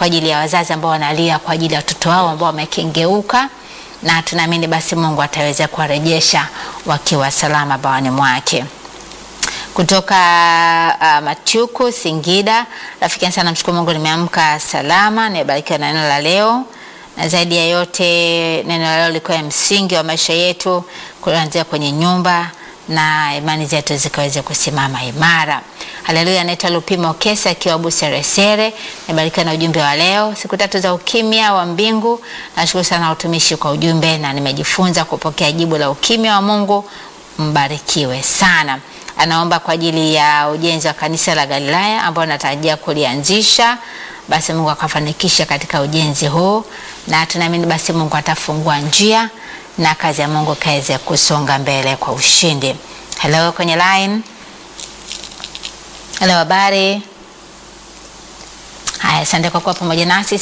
kwa ajili ya wazazi ambao wanalia kwa ajili ya watoto wao ambao wamekengeuka, na tunaamini basi Mungu ataweza kuwarejesha wakiwa salama bawani mwake kutoka uh, Matyuku Singida. Rafiki sana, namshukuru Mungu nimeamka salama, nimebarikiwa na neno la leo, na zaidi ya yote neno la leo likuwa ya msingi wa maisha yetu, kuanzia kwenye nyumba na imani zetu zikaweze kusimama imara. Haleluya. Anaitwa Lupimo Kesa akiwa Buseresere. Nimebarikiwa na ujumbe wa leo, siku tatu za ukimya wa mbingu. Nashukuru sana utumishi kwa ujumbe, na nimejifunza kupokea jibu la ukimya wa Mungu. Mbarikiwe sana anaomba kwa ajili ya ujenzi wa kanisa la Galilaya ambao anatarajia kulianzisha. Basi Mungu akafanikisha katika ujenzi huu, na tunaamini basi Mungu atafungua njia na kazi ya Mungu kaweze kusonga mbele kwa ushindi. Hello, kwenye line. Hello, habari. Haya, asante kwa kuwa pamoja nasi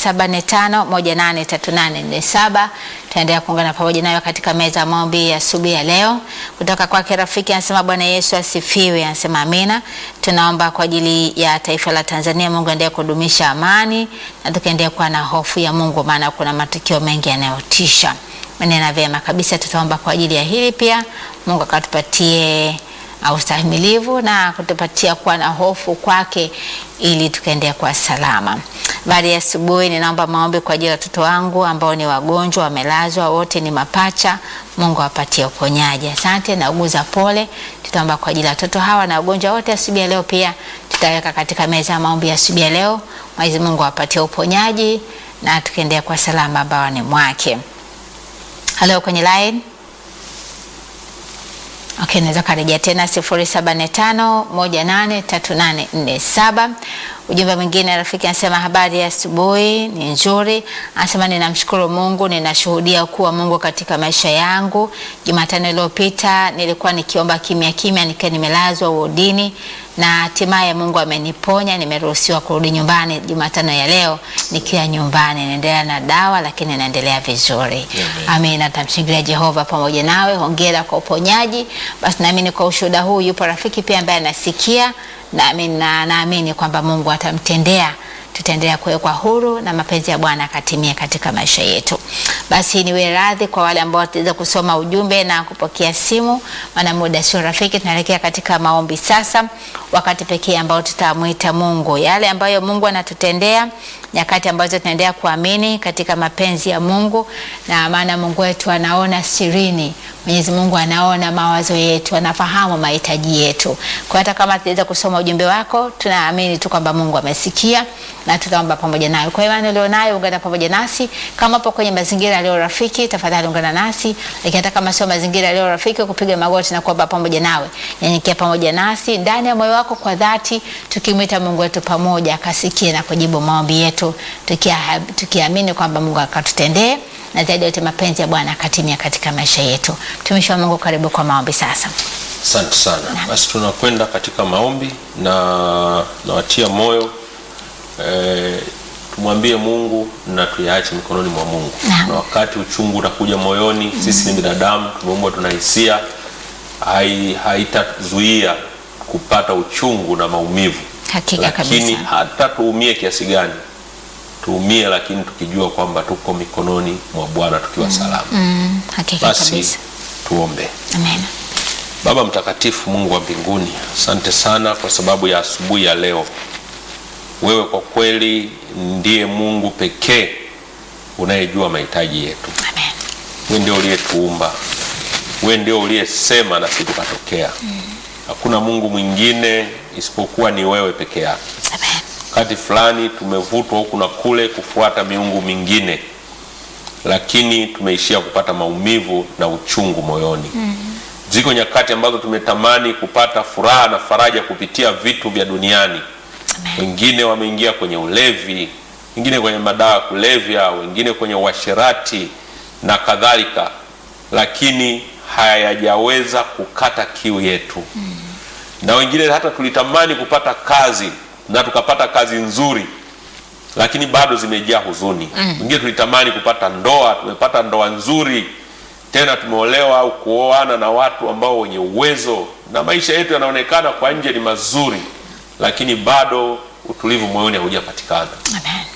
0745183847. Tunaendelea kuungana pamoja nayo katika meza ya maombi ya asubuhi ya leo. Kutoka kwake rafiki anasema Bwana Yesu asifiwe, anasema amina. Tunaomba kwa ajili ya taifa la Tanzania, Mungu aendelee kudumisha amani na tukaendelea kuwa na hofu ya Mungu, maana kuna matukio mengi yanayotisha. Manena vyema kabisa, tutaomba kwa ajili ya hili pia, Mungu akatupatie ustahimilivu na kutupatia kuwa na hofu kwake ili tukaendelea kuwa salama. Baada ya asubuhi, ninaomba maombi kwa ajili ya watoto wangu ambao ni wagonjwa, wamelazwa, wote ni mapacha. Mungu awapatie uponyaji. Asante na uguza pole. Tutaomba kwa ajili ya watoto hawa na wagonjwa wote asubuhi ya leo, pia tutaweka katika meza ya maombi ya asubuhi ya leo. Mwenyezi Mungu awapatie uponyaji na tukaendelea kwa salama bawani mwake. Halo, kwenye line Okay, naweza karejea tena 0745183847. Ujumbe mwingine rafiki anasema habari ya asubuhi ni nzuri. Anasema ninamshukuru Mungu, ninashuhudia kuwa Mungu katika maisha yangu. Jumatano iliyopita nilikuwa nikiomba kimya kimya, nikiwa nimelazwa wodini na hatimaye Mungu ameniponya, nimeruhusiwa kurudi nyumbani Jumatano ya leo nikiwa nyumbani, naendelea na dawa lakini naendelea vizuri. Amina, tamshingilia Jehova pamoja nawe. Hongera kwa uponyaji. Basi naamini kwa ushuhuda huu yupo rafiki pia ambaye anasikia naamini na naamini kwamba Mungu atamtendea tutaendelea kuwekwa huru na mapenzi ya Bwana akatimia katika maisha yetu. Basi niwe radhi kwa wale ambao wataweza kusoma ujumbe na kupokea simu, maana muda sio rafiki. Tunaelekea katika maombi sasa, wakati pekee ambao tutamwita Mungu yale ambayo Mungu anatutendea, nyakati ambazo tunaendelea kuamini katika mapenzi ya Mungu, na maana Mungu wetu anaona sirini. Mwenyezi Mungu anaona mawazo yetu, anafahamu mahitaji yetu. Kwa hata kama tutaweza kusoma ujumbe wako, tunaamini tu kwamba Mungu amesikia na tutaomba pamoja nayo. Kwa imani ulionayo, ungana pamoja nasi. Kama upo kwenye mazingira yaliyo rafiki, tafadhali ungana nasi, lakini hata kama sio mazingira yaliyo rafiki, kupiga magoti na kuomba pamoja nawe, nyenyekea pamoja nasi ndani ya moyo wako kwa dhati, tukimwita Mungu wetu pamoja, akasikie na kujibu maombi yetu, tukiamini kwamba Mungu akatutendee na zaidi yote mapenzi ya Bwana akatimia katika maisha yetu. Mtumishi wa Mungu, karibu kwa maombi sasa. Asante sana. Basi tunakwenda katika maombi na nawatia moyo e, tumwambie Mungu na tuyaache mikononi mwa Mungu. Naam. Na wakati uchungu unakuja moyoni, sisi ni binadamu, tumeumbwa, tuna hisia, hai haitazuia kupata uchungu na maumivu, Hakika lakini kabisa. hata tuumie kiasi gani, tuumie, lakini tukijua kwamba tuko mikononi mwa Bwana tukiwa salama. Mm, hakika Basi kabisa. tuombe. Amen. Baba mtakatifu, Mungu wa mbinguni, asante sana kwa sababu ya asubuhi ya leo. Wewe kwa kweli ndiye Mungu pekee unayejua mahitaji yetu. Amen. Wewe ndio uliyetuumba, wewe ndio uliyesema na sisi tukatokea. Hakuna Mungu mwingine isipokuwa ni wewe peke yako. Amen. Wakati fulani tumevutwa huku na kule kufuata miungu mingine, lakini tumeishia kupata maumivu na uchungu moyoni. Ziko nyakati ambazo tumetamani kupata furaha na faraja kupitia vitu vya duniani. Wengine wameingia kwenye ulevi, wengine kwenye madawa ya kulevya, wengine kwenye uasherati na kadhalika, lakini hayajaweza kukata kiu yetu na wengine hata tulitamani kupata kazi na tukapata kazi nzuri, lakini bado zimejaa huzuni. Wengine tulitamani kupata ndoa, tumepata ndoa nzuri, tena tumeolewa au kuoana na watu ambao wenye uwezo, na maisha yetu yanaonekana kwa nje ni mazuri, lakini bado utulivu moyoni haujapatikana. Amen.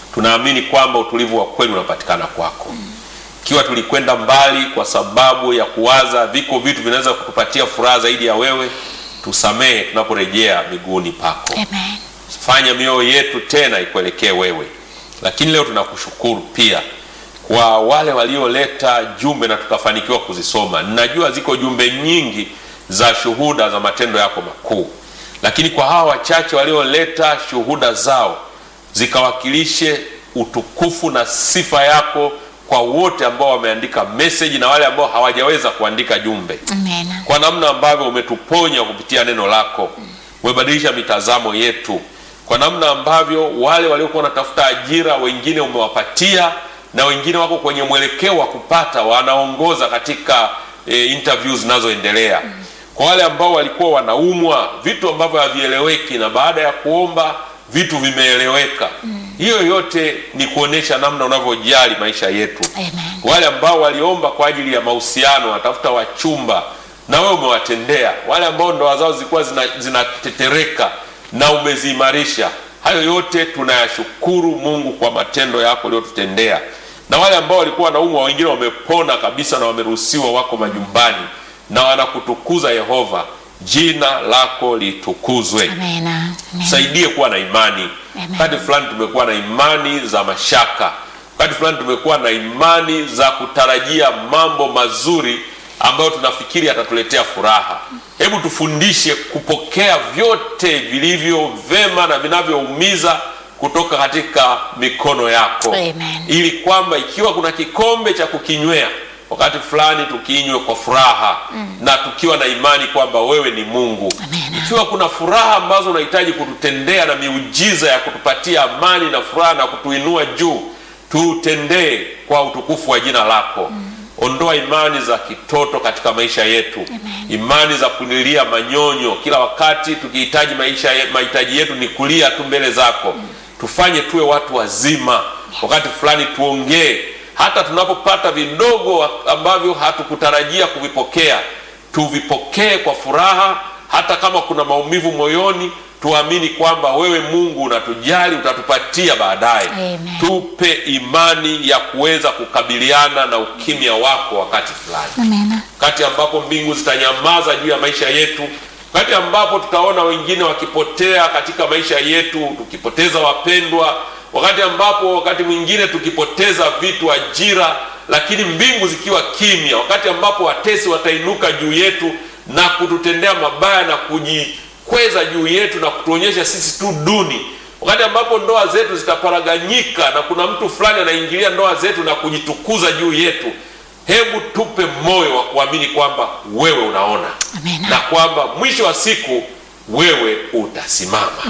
tunaamini kwamba utulivu wa kweli unapatikana kwako. Ikiwa tulikwenda mbali kwa sababu ya kuwaza viko vitu vinaweza kutupatia furaha zaidi ya wewe, tusamehe tunaporejea miguuni pako. Amen. Fanya mioyo yetu tena ikuelekee wewe. Lakini leo tunakushukuru pia kwa wale walioleta jumbe na tukafanikiwa kuzisoma. Ninajua ziko jumbe nyingi za shuhuda za matendo yako makuu, lakini kwa hawa wachache walioleta shuhuda zao zikawakilishe utukufu na sifa yako kwa wote ambao wameandika meseji na wale ambao hawajaweza kuandika jumbe Amen. kwa namna ambavyo umetuponya kupitia neno lako, umebadilisha mitazamo yetu, kwa namna ambavyo wale waliokuwa wanatafuta ajira wengine umewapatia, na wengine wako kwenye mwelekeo wa kupata, wanaongoza katika e, interviews zinazoendelea. Kwa wale ambao walikuwa wanaumwa vitu ambavyo havieleweki, na baada ya kuomba vitu vimeeleweka. Hiyo yote ni kuonesha namna unavyojali maisha yetu Amen. wale ambao waliomba kwa ajili ya mahusiano watafuta wachumba na wewe umewatendea. Wale ambao ndoa zao zilikuwa zina- zinatetereka na umeziimarisha. Hayo yote tunayashukuru Mungu kwa matendo yako uliyotutendea. Na wale ambao walikuwa wanaumwa, wengine wamepona kabisa na wameruhusiwa, wako majumbani na wanakutukuza Yehova. Jina lako litukuzwe. Amen. Amen. Saidie kuwa na imani. Amen. Wakati fulani tumekuwa na imani za mashaka, wakati fulani tumekuwa na imani za kutarajia mambo mazuri ambayo tunafikiri yatatuletea furaha. Hebu tufundishe kupokea vyote vilivyo vema na vinavyoumiza kutoka katika mikono yako, Amen. ili kwamba ikiwa kuna kikombe cha kukinywea wakati fulani tukinywe kwa furaha na tukiwa na imani kwamba wewe ni Mungu Amen. ikiwa kuna furaha ambazo unahitaji kututendea na miujiza ya kutupatia amani na furaha na kutuinua juu, tutendee kwa utukufu wa jina lako. Ondoa imani za kitoto katika maisha yetu, imani za kunilia manyonyo kila wakati tukihitaji maisha ye- mahitaji yetu ni kulia tu mbele zako. Tufanye tuwe watu wazima, wakati fulani tuongee hata tunapopata vidogo ambavyo hatukutarajia kuvipokea tuvipokee kwa furaha, hata kama kuna maumivu moyoni, tuamini kwamba wewe Mungu unatujali, utatupatia baadaye. Amen. Tupe imani ya kuweza kukabiliana na ukimya wako wakati fulani, Amen. wakati ambapo mbingu zitanyamaza juu ya maisha yetu, wakati ambapo tutaona wengine wakipotea katika maisha yetu, tukipoteza wapendwa, wakati ambapo wakati mwingine tukipoteza vitu, ajira, lakini mbingu zikiwa kimya, wakati ambapo watesi watainuka juu yetu na kututendea mabaya na kujikweza juu yetu na kutuonyesha sisi tu duni, wakati ambapo ndoa zetu zitaparaganyika na kuna mtu fulani anaingilia ndoa zetu na kujitukuza juu yetu, hebu tupe moyo wa kuamini kwamba wewe unaona Amen. na kwamba mwisho wa siku wewe utasimama.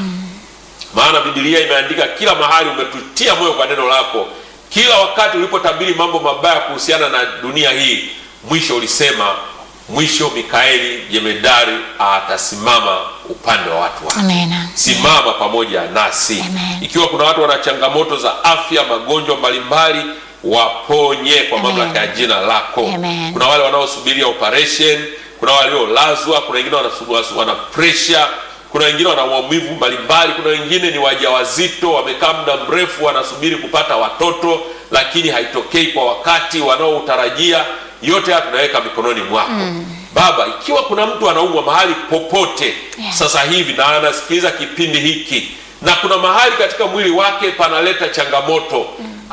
Maana Biblia imeandika kila mahali, umetutia moyo kwa neno lako. Kila wakati ulipotabiri mambo mabaya kuhusiana na dunia hii, mwisho ulisema, mwisho Mikaeli jemedari atasimama upande wa watu wake. Amen. Simama pamoja nasi. Amen. Ikiwa kuna watu wana changamoto za afya, magonjwa mbalimbali, waponye kwa Amen. mamlaka ya jina lako. Amen. Kuna wale wanaosubiria operation, kuna waliolazwa, kuna wengine wana, wana pressure, kuna wengine wana maumivu mbalimbali, kuna wengine ni wajawazito, wamekaa muda mrefu wanasubiri kupata watoto, lakini haitokei kwa wakati wanaotarajia. Yote haya tunaweka mikononi mwako Baba. Ikiwa kuna mtu anaumwa mahali popote Yeah. sasa hivi na anasikiliza kipindi hiki na kuna mahali katika mwili wake panaleta changamoto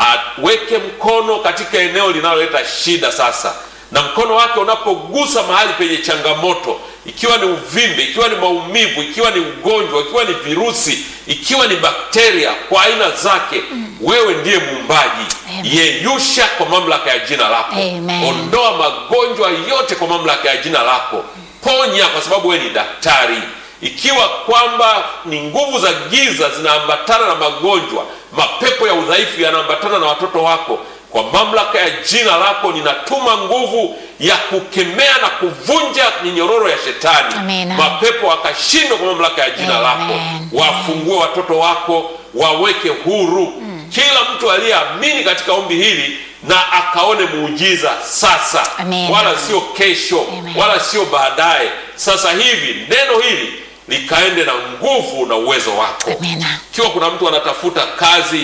aweke mkono katika eneo linaloleta shida sasa, na mkono wake unapogusa mahali penye changamoto, ikiwa ni uvimbe, ikiwa ni maumivu, ikiwa ni ugonjwa, ikiwa ni virusi, ikiwa ni bakteria kwa aina zake, wewe ndiye muumbaji. Amen. Yeyusha kwa mamlaka ya jina lako, Amen. ondoa magonjwa yote kwa mamlaka ya jina lako, ponya kwa sababu wewe ni daktari. Ikiwa kwamba ni nguvu za giza zinaambatana na magonjwa, mapepo ya udhaifu yanaambatana na watoto wako, kwa mamlaka ya jina lako ninatuma nguvu ya kukemea na kuvunja minyororo ya shetani. Amen. Mapepo akashindwa kwa mamlaka ya jina Amen. lako. Wafungue watoto wako, waweke huru kila mtu aliyeamini katika ombi hili na akaone muujiza sasa, Amen. wala sio kesho, Amen. wala sio baadaye. Sasa hivi neno hili likaende na nguvu na uwezo wako. Amen. Ikiwa kuna mtu anatafuta kazi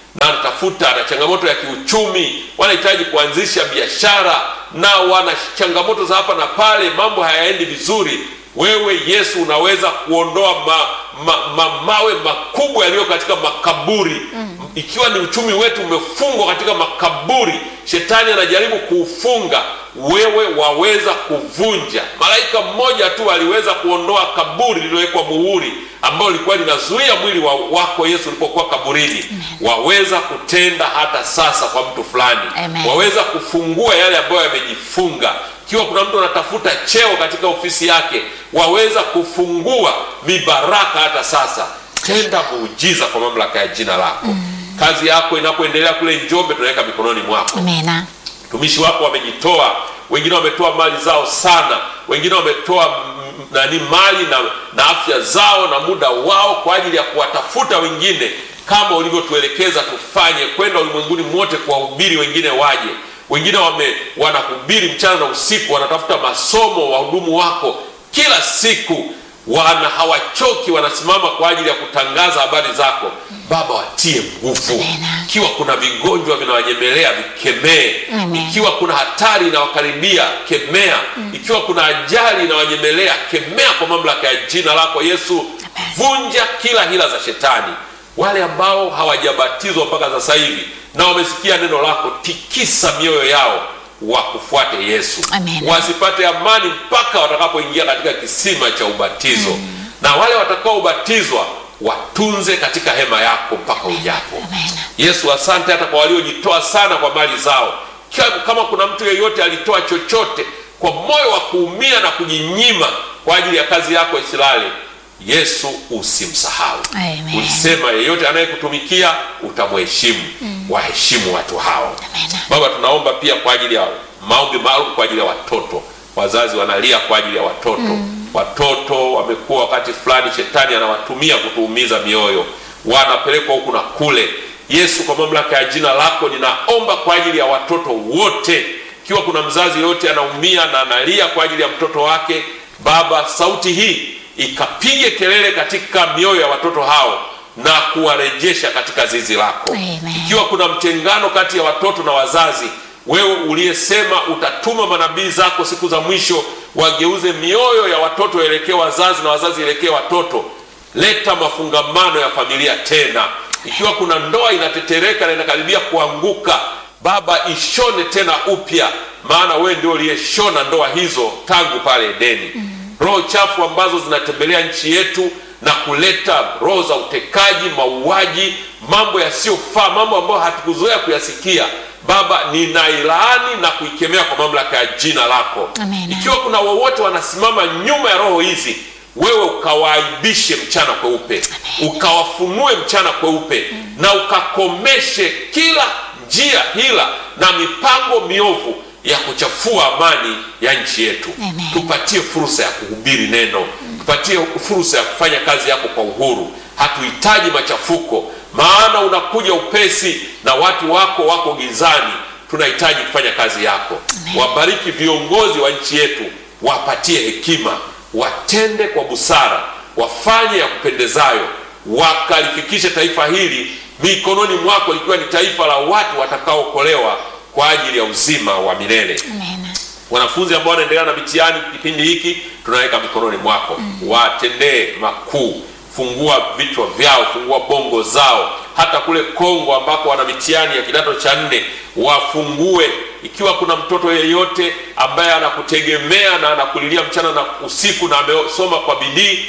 na anatafuta na changamoto ya kiuchumi, wanahitaji kuanzisha biashara na wana changamoto za hapa na pale, mambo hayaendi vizuri. Wewe Yesu unaweza kuondoa ma, ma, ma, mawe makubwa yaliyo katika makaburi ikiwa ni uchumi wetu umefungwa katika makaburi, shetani anajaribu kuufunga, wewe waweza kuvunja. Malaika mmoja tu aliweza kuondoa kaburi lililowekwa muhuri, ambalo lilikuwa linazuia mwili wa wako Yesu ulipokuwa kaburini. Waweza kutenda hata sasa kwa mtu fulani, Amen. waweza kufungua yale ambayo yamejifunga. Ikiwa kuna mtu anatafuta cheo katika ofisi yake, waweza kufungua mibaraka hata sasa. Tenda muujiza kwa mamlaka ya jina lako. Kazi yako inapoendelea kule Njombe, tunaweka mikononi mwako. Amina. Mtumishi wako wamejitoa, wengine wametoa mali zao sana, wengine wametoa mm, nani mali na, na afya zao na muda wao kwa ajili ya kuwatafuta wengine, kama ulivyotuelekeza tufanye, kwenda ulimwenguni mwote kuwahubiri wengine waje. Wengine wame wanahubiri mchana na usiku, wanatafuta masomo, wahudumu wako kila siku wana hawachoki, wanasimama kwa ajili ya kutangaza habari zako. Baba, watie nguvu. Amen. Ikiwa kuna vigonjwa vinawanyemelea, vikemee. Amen. Ikiwa kuna hatari inawakaribia, kemea. Ikiwa kuna ajali inawanyemelea, kemea kwa mamlaka ya jina lako Yesu. Vunja kila hila za shetani. Wale ambao hawajabatizwa mpaka sasa hivi na wamesikia neno lako, tikisa mioyo yao wakufuate Yesu Amen. wasipate amani mpaka watakapoingia katika kisima cha ubatizo na wale watakaobatizwa watunze katika hema yako mpaka ujapo. Amen. Yesu, asante hata kwa waliojitoa sana kwa mali zao. Kama- Kama kuna mtu yeyote alitoa chochote kwa moyo wa kuumia na kujinyima kwa ajili ya kazi yako isilale, Yesu usimsahau. Amen. Ulisema yeyote anayekutumikia utamheshimu. Waheshimu watu hao. Amen. Baba, tunaomba pia kwa ajili ya maombi maalum kwa ajili ya watoto. Wazazi wanalia kwa ajili ya watoto. Watoto wamekuwa wakati fulani, shetani anawatumia kutuumiza mioyo, wanapelekwa huku na kule. Yesu, kwa mamlaka ya jina lako, ninaomba kwa ajili ya watoto wote. Ikiwa kuna mzazi yote anaumia na analia kwa ajili ya mtoto wake, Baba, sauti hii ikapige kelele katika mioyo ya watoto hao na kuwarejesha katika zizi lako. Amen. Ikiwa kuna mtengano kati ya watoto na wazazi, wewe uliyesema utatuma manabii zako siku za mwisho wageuze mioyo ya watoto elekee wazazi na wazazi elekee watoto, leta mafungamano ya familia tena. Ikiwa kuna ndoa inatetereka na inakaribia kuanguka, Baba, ishone tena upya, maana wewe ndio uliyeshona ndoa hizo tangu pale Edeni. Roho chafu ambazo zinatembelea nchi yetu na kuleta roho za utekaji, mauaji, mambo yasiyofaa, mambo ambayo hatukuzoea kuyasikia. Baba, ninailaani na kuikemea kwa mamlaka ya jina lako. Amen. Ikiwa kuna wowote wanasimama nyuma ya roho hizi, wewe ukawaaibishe mchana kweupe, ukawafunue mchana kweupe, na ukakomeshe kila njia hila na mipango miovu ya kuchafua amani ya nchi yetu. Amen. Tupatie fursa ya kuhubiri neno, tupatie fursa ya kufanya kazi yako kwa uhuru. Hatuhitaji machafuko, maana unakuja upesi na watu wako wako gizani. Tunahitaji kufanya kazi yako. Wabariki viongozi wa nchi yetu, wapatie hekima, watende kwa busara, wafanye ya kupendezayo, wakalifikishe taifa hili mikononi mwako, likiwa ni taifa la watu watakaookolewa kwa ajili ya uzima wa milele Amen. wanafunzi ambao wanaendelea na mitihani kipindi hiki tunaweka mikononi mwako watendee makuu fungua vichwa vyao fungua bongo zao hata kule kongo ambako wana mitihani ya kidato cha nne wafungue ikiwa kuna mtoto yeyote ambaye anakutegemea na anakulilia mchana na usiku na amesoma kwa bidii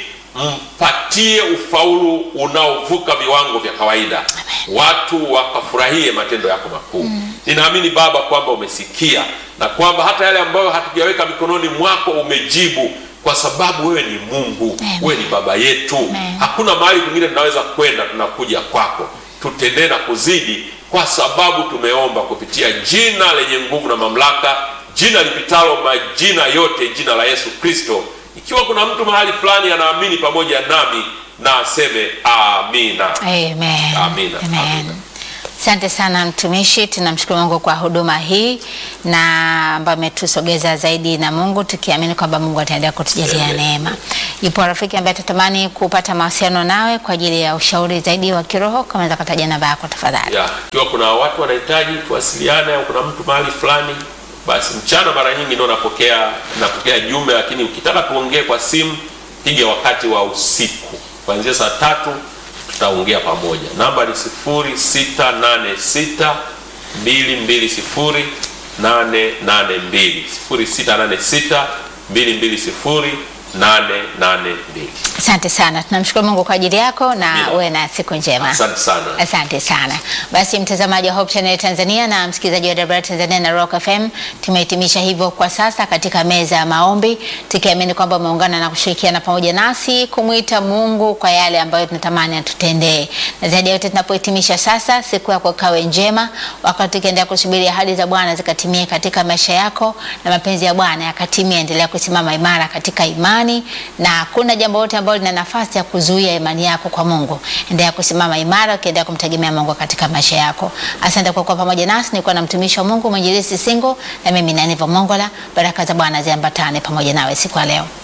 mpatie ufaulu unaovuka viwango vya kawaida watu wakafurahie matendo yako makuu ninaamini baba kwamba umesikia na kwamba hata yale ambayo hatujaweka mikononi mwako umejibu kwa sababu wewe ni mungu Amen. wewe ni baba yetu Amen. hakuna mahali kwingine tunaweza kwenda tunakuja kwako tutendee na kuzidi kwa sababu tumeomba kupitia jina lenye nguvu na mamlaka jina lipitalo majina yote jina la yesu kristo ikiwa kuna mtu mahali fulani anaamini pamoja nami na aseme amina Amen. Amina. Amen. Amina. Asante sana mtumishi, tunamshukuru Mungu kwa huduma hii na ambayo ametusogeza zaidi na Mungu, tukiamini kwamba Mungu ataendelea kutujalia Amen. neema. Yupo rafiki ambaye atatamani kupata mawasiliano nawe kwa ajili ya ushauri zaidi wa kiroho, kama unaweza kutaja namba yako tafadhali. ya ikiwa kuna watu wanahitaji tuwasiliane au kuna mtu mahali fulani, basi mchana mara nyingi ndio napokea napokea jumbe, lakini ukitaka tuongee kwa simu, piga wakati wa usiku kuanzia saa tatu tutaongea pamoja. Namba ni 0686 220 882 0686 220 882. Asante sana, tunamshukuru Mungu kwa ajili yako na Amina. uwe na siku njema. Asante sana. Asante sana. Basi mtazamaji wa Hope Channel Tanzania na msikilizaji wa Dabra Tanzania na Rock FM, tumehitimisha hivyo kwa sasa katika meza ya maombi, tukiamini kwamba umeungana na kushirikiana pamoja nasi kumwita Mungu kwa yale ambayo tunatamani atutendee. Na zaidi ya yote tunapohitimisha sasa, siku yako kawe njema, wakati tukiendelea kusubiri ahadi za Bwana zikatimie katika maisha yako na mapenzi ya Bwana yakatimie. Endelea kusimama imara katika imani na hakuna jambo lote ambalo lina nafasi ya kuzuia imani yako kwa Mungu. Endelea kusimama imara ukiendelea kumtegemea Mungu katika maisha yako. Asante kwa kuwa pamoja nasi. Nilikuwa na mtumishi wa Mungu mwinjilisti Singo na mimi Naniva Mongola. Baraka za Bwana ziambatane pamoja nawe siku ya leo.